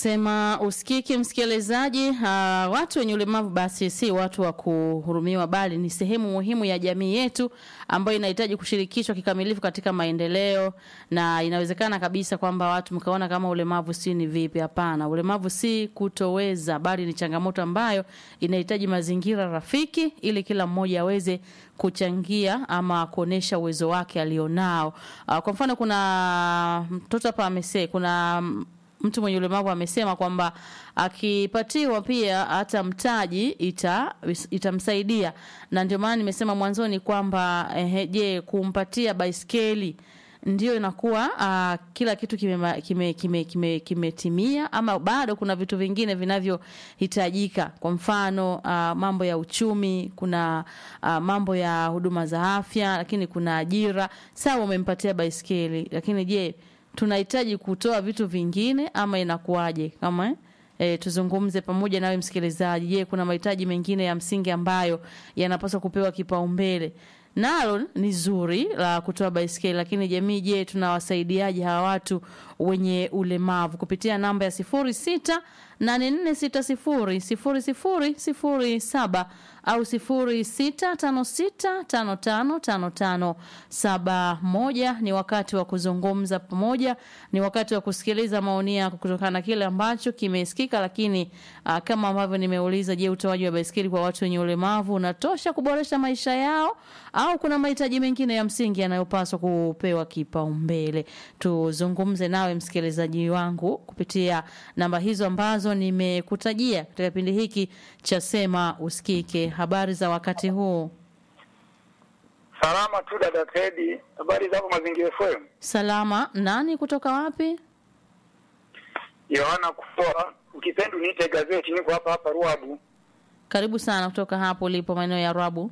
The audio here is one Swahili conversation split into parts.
Sema usikike msikilizaji. Uh, watu wenye ulemavu basi si watu wa kuhurumiwa, bali ni sehemu muhimu ya jamii yetu ambayo inahitaji kushirikishwa kikamilifu katika maendeleo, na inawezekana kabisa kwamba watu mkaona kama ulemavu si ni vipi. Hapana, ulemavu si kutoweza, bali ni changamoto ambayo inahitaji mazingira rafiki ili kila mmoja aweze kuchangia ama kuonesha uwezo wake alionao. Uh, kwa mfano kuna mtoto hapa amese, kuna mtu mwenye ulemavu amesema kwamba akipatiwa pia hata mtaji ita itamsaidia, na ndio maana nimesema mwanzoni kwamba eh, je, kumpatia baiskeli ndio inakuwa uh, kila kitu kimetimia kime, kime, kime, kime ama bado kuna vitu vingine vinavyohitajika. Kwa mfano uh, mambo ya uchumi, kuna uh, mambo ya huduma za afya, lakini kuna ajira. Sawa, umempatia baiskeli, lakini je tunahitaji kutoa vitu vingine ama inakuwaje? Kama eh? E, tuzungumze pamoja nawe msikilizaji. Je, kuna mahitaji mengine ya msingi ambayo yanapaswa kupewa kipaumbele? Nalo ni zuri la kutoa baiskeli, lakini jamii, je, tunawasaidiaje hawa watu wenye ulemavu kupitia namba ya sifuri sita nane nne sita sifuri sifuri sifuri sifuri saba au sifuri sita tano sita tano tano tano tano saba moja. Ni wakati wa kuzungumza pamoja, ni wakati wa kusikiliza maoni yako kutokana na kile ambacho kimesikika. Lakini uh, kama ambavyo nimeuliza, je, utoaji wa baiskeli kwa watu wenye ulemavu unatosha kuboresha maisha yao au kuna mahitaji mengine ya msingi yanayopaswa kupewa kipaumbele? Tuzungumze nawe msikilizaji wangu kupitia namba hizo ambazo nimekutajia katika kipindi hiki cha Sema Usikike. Habari za wakati huu? Salama tu dada Tedi, habari zako Mazingira FM? Salama. Nani kutoka wapi? Yohana Kupoa, ukipenda niite gazeti, niko hapa hapa Ruabu. Karibu sana kutoka hapo ulipo maeneo ya Ruabu.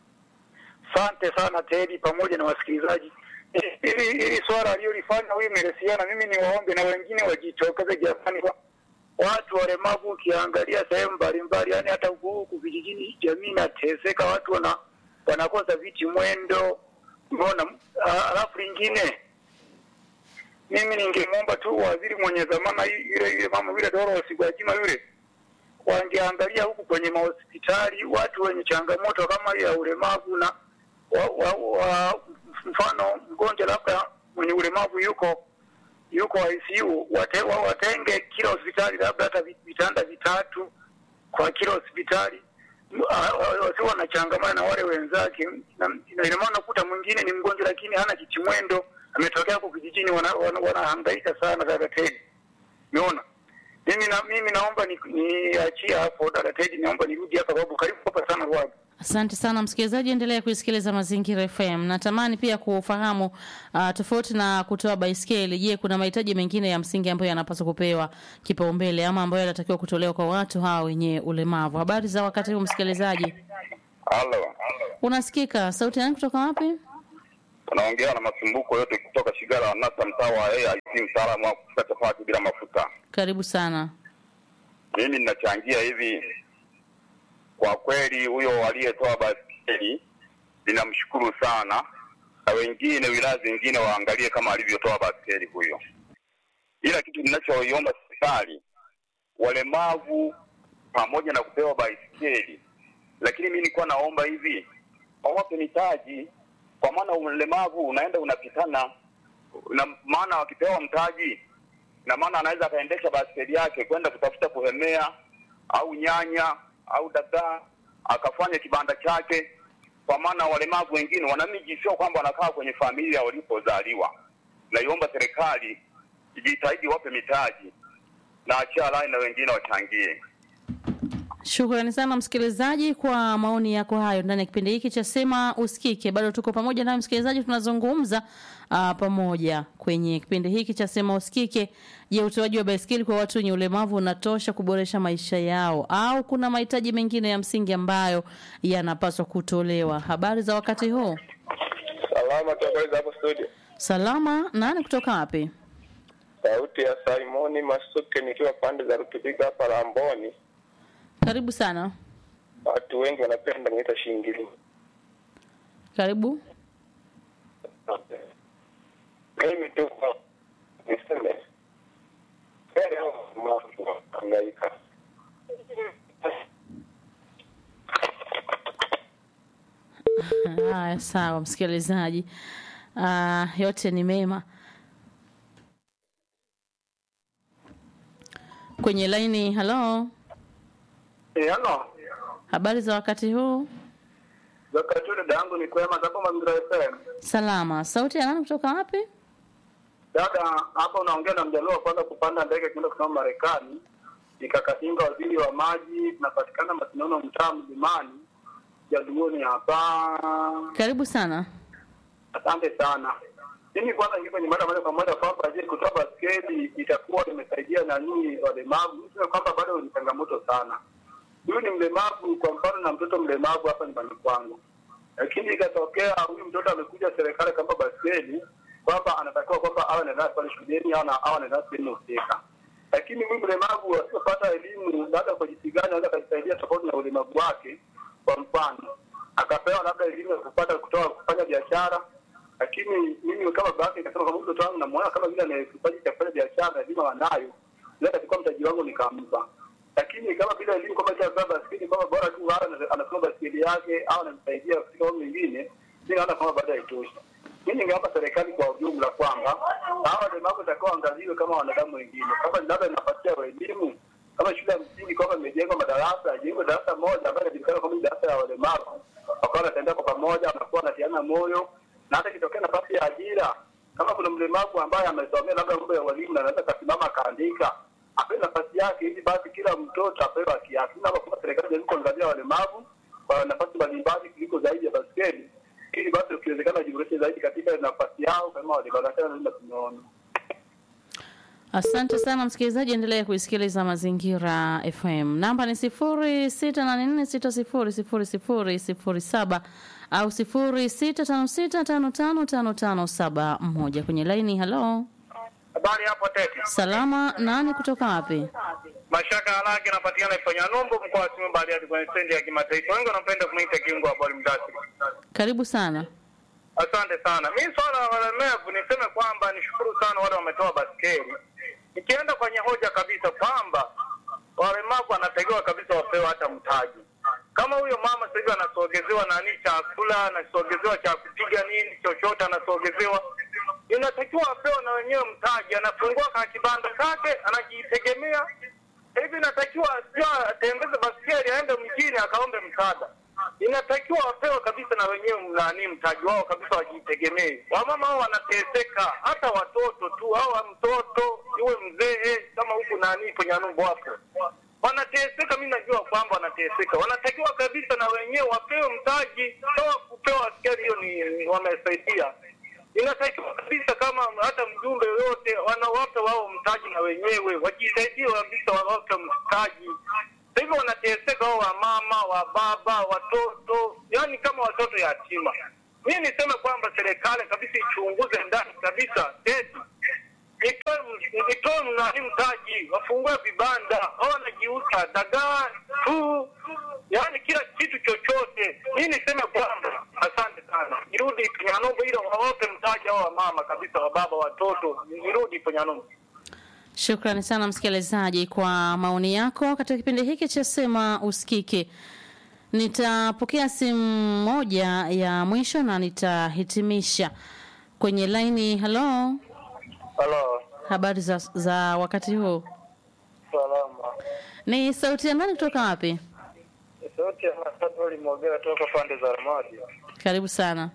Asante sana Tedi pamoja na wasikilizaji. Hili hili swala aliyolifanya huyu Melesiana, mimi ni waombe na wengine wajitokeze jamani, kwa watu walemavu. Ukiangalia sehemu mbalimbali, yani hata huku huku vijijini, jamii inateseka, watu wana wanakosa viti mwendo, umeona. Alafu lingine, mimi ningemwomba tu waziri mwenye dhamana yule yule mama yule Dorothy Gwajima yule, wangeangalia huku kwenye mahospitali watu wenye changamoto kama hiyo ya ulemavu na wa, wa, wa, mfano mgonjwa labda mwenye ulemavu yuko yuko ICU, wate, wa, watenge kila hospitali labda hata vitanda vitatu kwa kila hospitali, wasiwe wanachangamana na wale wenzake. Ina maana kuta mwingine ni mgonjwa lakini hana kitimwendo, ametokea huko kijijini, wanahangaika wana, wana sana. Dada Tedi, umeona mimi na mimi naomba niachie ni hapo dada Tedi, naomba nirudi hapa babu, karibu hapa sana Ruabu. Asante sana msikilizaji, endelea kuisikiliza Mazingira FM. Natamani pia kufahamu uh, tofauti na kutoa baiskeli, je, kuna mahitaji mengine ya msingi ambayo yanapaswa kupewa kipaumbele ama ambayo yanatakiwa kutolewa kwa watu hawa wenye ulemavu? Habari za wakati huu msikilizaji? Halo, unasikika? Sauti yangu kutoka wapi? Unaongea na masumbuko yote kutoka Shigala Nasa, mtaa wa AIC, mtaalamu wa kupika chapati bila mafuta. Karibu sana. Mimi ninachangia hivi kwa kweli huyo aliyetoa baskeli ninamshukuru sana, na wengine wilaya zingine waangalie kama alivyotoa baskeli huyo. Ila kitu ninachoiomba serikali, walemavu pamoja na kupewa baiskeli, lakini mimi nilikuwa naomba hivi wawape mitaji, kwa maana ulemavu unaenda unapitana na maana, wakipewa mtaji na maana anaweza akaendesha baskeli yake kwenda kutafuta kuhemea au nyanya au dagaa akafanya kibanda chake, kwa maana walemavu wengine wana miji, sio kwamba wanakaa kwenye familia walipozaliwa. Naiomba serikali ijitahidi, wape mitaji na achia rai na wengine wachangie. Shukrani sana msikilizaji kwa maoni yako hayo ndani ya kipindi hiki cha Sema Usikike. Bado tuko pamoja nawe msikilizaji, tunazungumza uh, pamoja kwenye kipindi hiki cha Sema Usikike. Je, utoaji wa baiskeli kwa watu wenye ulemavu unatosha kuboresha maisha yao au kuna mahitaji mengine ya msingi ambayo yanapaswa kutolewa? Habari za wakati huu? Salama, habari za hapo studio? Salama. Nani kutoka wapi? Sauti ya Simoni Masuke nikiwa pande za Rutubiga hapa Lamboni. Karibu sana. Watu wengi wanapenda niita shingili. Karibu. Mimi tu niseme mbele ya mafu Haya, sawa msikilizaji. Uh, yote ni mema. Kwenye laini, halo, Eh, halo. habari za wakati huu? Wakati dada yangu ni kwema hapo Mazingira FM. Salama. Sauti ya nani kutoka wapi? Dada, hapa unaongea na mjaluo wa kwanza kupanda ndege kwenda kusoma Marekani. Nikakatinga waziri wa maji, tunapatikana Masinono mtaa Mlimani. Jaluoni hapa. Karibu sana. Asante sana. Mimi kwanza niko kwenye mada moja kwa moja kwamba je, kutoa baskeli itakuwa imesaidia na nini walemavu? Niseme kwamba bado ni changamoto sana. Huyu ni mlemavu, kwa mfano na mtoto mlemavu hapa nyumbani kwangu, lakini ikatokea huyu mtoto amekuja serikali kama baskeli kwamba anatakiwa kwamba awe anaenda pale shuleni au na- au anaenda sehemu husika, lakini huyu mlemavu asipopata elimu labda kwa jinsi gani anaweza akajisaidia tofauti na ulemavu wake. Kwa mfano akapewa labda elimu ya kupata kutoa kufanya biashara lakini mimi kama baba yake nikasema kama mtoto wangu namuona kama vile ana kipaji cha kufanya biashara lazima wanayo naweza kuchukua mtaji wangu nikampa lakini kama bila elimu kama cha baba baskeli kwamba bora tu awe ana- anasoma baskeli yake au anamsaidia katika mambo mengine mi naona kama bado haitoshi mi ningeomba serikali kwa ujumla kwamba hawa walemavu itakuwa waangaliwe kama wanadamu wengine kama labda inapatia elimu kama shule ya msingi kwamba imejengwa madarasa ajengwe darasa moja ambayo inajulikana kama ni darasa ya walemavu wakawa wanatembea kwa pamoja wanakuwa wanatiana moyo na hata ikitokea nafasi ya ajira kama kuna mlemavu ambaye amesomea labda mambo ya walimu na anaweza akasimama akaandika apewe nafasi yake ili basi kila mtoto apewe haki yake Mimi naomba kwamba serikali jaribu kuangalia walemavu kwa nafasi mbalimbali kuliko zaidi ya baskeli ili basi ukiwezekana wajiboreshe zaidi katika nafasi yao kama walemavu Achana na hilo tunaona Asante sana msikilizaji, endelea kuisikiliza Mazingira FM. Namba ni sifuri sita nane nne sita sifuri sifuri sifuri sifuri saba au sifuri sita tano sita tano tano tano tano saba moja kwenye laini. Halo, habari hapo tete salama. Nani kutoka wapi? mashaka halaki anapatikana ifanya nombo mkoa wa Simiyu Bariadi kwenye stendi ya kimataifa wengi wanapenda kumuita kiungo wa boli mdasi Karibu sana. Asante sana. Mi swala la walemavu niseme kwamba nishukuru sana wale wametoa baskeli. Nikienda kwenye hoja kabisa kwamba walemavu wanatakiwa kabisa wapewe hata mtaji. Kama huyo mama sasa hivi anasogezewa nani chakula, anasogezewa cha kupiga nini chochote, anasogezewa, inatakiwa apewe na wenyewe mtaji. Anafungua ka kibanda chake, anajitegemea hivi. Inatakiwa sio atembeze baskeli aende mjini akaombe msaada inatakiwa wapewe kabisa na wenyewe nani mtaji wao kabisa, wajitegemee. Wamama hao wanateseka, hata watoto tu hawa, mtoto iwe mzee kama huku nani kwenye numbo hapo wanateseka. Mi najua kwamba wanateseka, wanatakiwa kabisa na wenyewe wapewe mtaji. Sawa, kupewa askari hiyo ni ni wamesaidia, inatakiwa kabisa kama hata mjumbe yoyote wanawape wao mtaji na wenyewe wajisaidie kabisa, wawape mtaji sasa hivi wanateseka wao wamama wa baba watoto yani kama watoto yatima mi niseme kwamba serikali kabisa ichunguze ndani kabisa eti itoe itoe mnani mtaji wafungue vibanda au wanajiuza dagaa tu yani kila kitu chochote mi niseme kwamba asante sana nirudi penyanombo ile wawape mtaji hao wamama kabisa wa baba watoto nirudi penyanombo Shukrani sana msikilizaji kwa maoni yako katika kipindi hiki cha Sema Usikike. Nitapokea simu moja ya mwisho na nitahitimisha kwenye laini. Halo, Halo, habari za, za wakati huu? salama. Ni sauti ya nani kutoka wapi? Sauti ya Matatu Limogera toka pande za Ramadi. Karibu sana.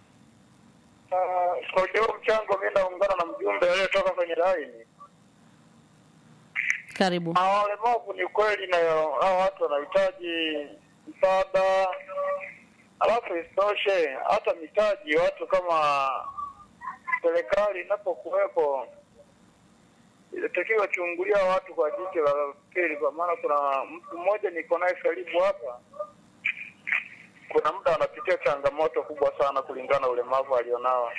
Ah, Kwa ujao mchango, mi naungana na mjumbe aliyetoka kwenye laini. Karibu. Ah, Walemavu ni kweli, na hao watu wanahitaji msaada, alafu isitoshe hata mitaji, watu kama serikali inapokuwepo inatakiwa chungulia watu kwa jicho la pili, kwa maana kuna mtu mmoja niko naye karibu hapa, kuna muda anapitia changamoto kubwa sana kulingana na ulemavu alionao.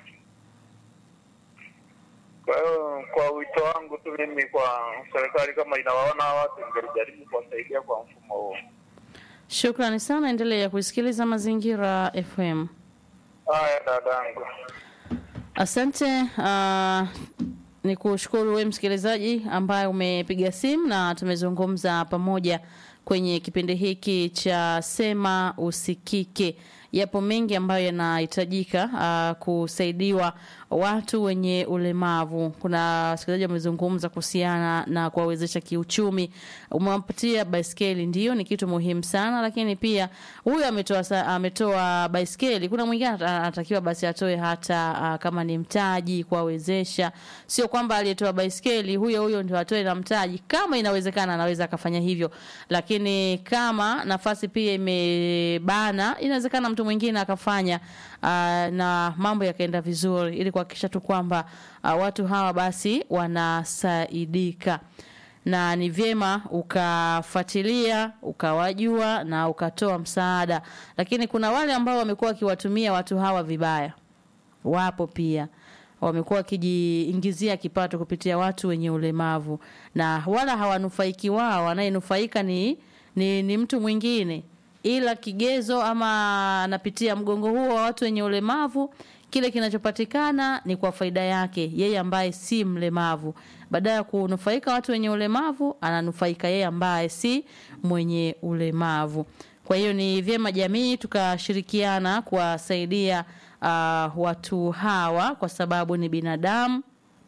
Kwa hiyo kwa wito wangu tu mimi kwa serikali, kama inawaona hawa watu, ingelijaribu kuwasaidia kwa mfumo huo. Shukrani sana, endelea kuisikiliza Mazingira FM. Haya dadangu. Asante. Uh, ni kushukuru we msikilizaji ambaye umepiga simu na tumezungumza pamoja kwenye kipindi hiki cha Sema Usikike. yapo mengi ambayo yanahitajika uh, kusaidiwa watu wenye ulemavu. Kuna wasikilizaji wamezungumza kuhusiana na kuwawezesha kiuchumi. Umewapatia baiskeli, ndio ni kitu muhimu sana, lakini pia huyu ametoa sa- ametoa baiskeli. Kuna mwingine ata- anatakiwa basi atoe hata uh, kama ni mtaji kuwawezesha, sio kwamba aliyetoa baiskeli huyo huyo ndio atoe na mtaji. Kama inawezekana, anaweza akafanya hivyo, lakini kama nafasi pia imebana, inawezekana mtu mwingine akafanya uh, na mambo yakaenda vizuri, ili kuhakikisha tu kwamba uh, watu hawa basi wanasaidika na ni vyema ukafuatilia ukawajua na ukatoa msaada, lakini kuna wale ambao wamekuwa wakiwatumia watu hawa vibaya, wapo pia wamekuwa wakijiingizia kipato kupitia watu wenye ulemavu na wala hawanufaiki wao, anayenufaika ni, ni, ni mtu mwingine, ila kigezo ama anapitia mgongo huo wa watu wenye ulemavu kile kinachopatikana ni kwa faida yake yeye ambaye si mlemavu. Baada ya kunufaika watu wenye ulemavu, ananufaika yeye ambaye si mwenye ulemavu. Kwa hiyo ni vyema jamii tukashirikiana kuwasaidia uh, watu hawa kwa sababu ni binadamu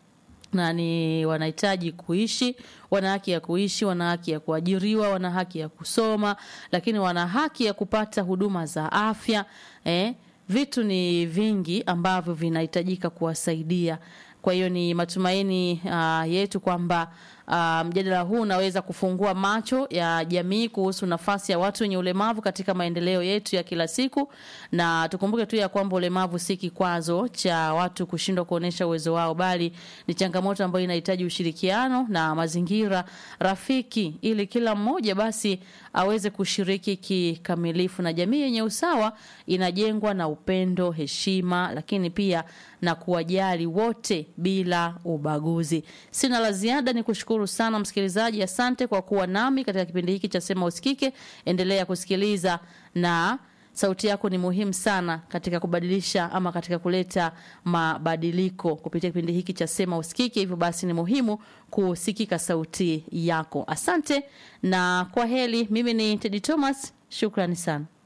na ni wanahitaji kuishi, wana haki ya kuishi, wana haki ya kuajiriwa, wana haki ya kusoma, lakini wana haki ya kupata huduma za afya eh. Vitu ni vingi ambavyo vinahitajika kuwasaidia. Kwa hiyo ni matumaini uh, yetu kwamba uh, mjadala huu unaweza kufungua macho ya jamii kuhusu nafasi ya watu wenye ulemavu katika maendeleo yetu ya kila siku, na tukumbuke tu ya kwamba ulemavu si kikwazo cha watu kushindwa kuonesha uwezo wao, bali ni changamoto ambayo inahitaji ushirikiano na mazingira rafiki, ili kila mmoja basi aweze kushiriki kikamilifu. Na jamii yenye usawa inajengwa na upendo, heshima, lakini pia na kuwajali wote bila ubaguzi. Sina la ziada, ni kushukuru sana msikilizaji. Asante kwa kuwa nami katika kipindi hiki cha Sema Usikike. Endelea kusikiliza na sauti yako ni muhimu sana katika kubadilisha ama katika kuleta mabadiliko kupitia kipindi hiki cha Sema Usikike. Hivyo basi ni muhimu kusikika sauti yako. Asante na kwa heri. Mimi ni Teddy Thomas, shukrani sana.